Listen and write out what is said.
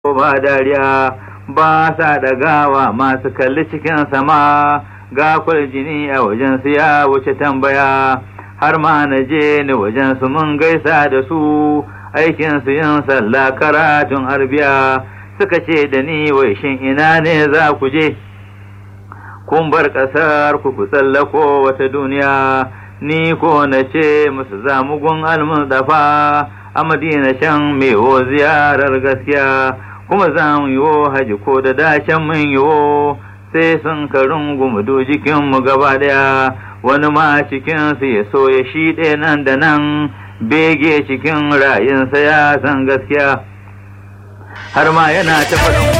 ba dariya ba sa ɗagawa masu kalli cikin sama ga jini a wajen su ya wuce tambaya har ma na je ni wajen su mun gaisa da su aikin su yin sallah karatun arbiya suka ce da ni wai shin ina ne za ku je kun bar ƙasar ku ku tsallako wata duniya ni ko na ce musu zamugun almustafa a madina shan mewo ziyarar gaskiya kuma za mu yiwo haji ko da dashen mun yiwo sai sun karin gumudu jikinmu gaba daya wani ma cikinsu ya so ya shiɗe nan da nan bege cikin rayinsa ya san gaskiya har ma yana ta faɗin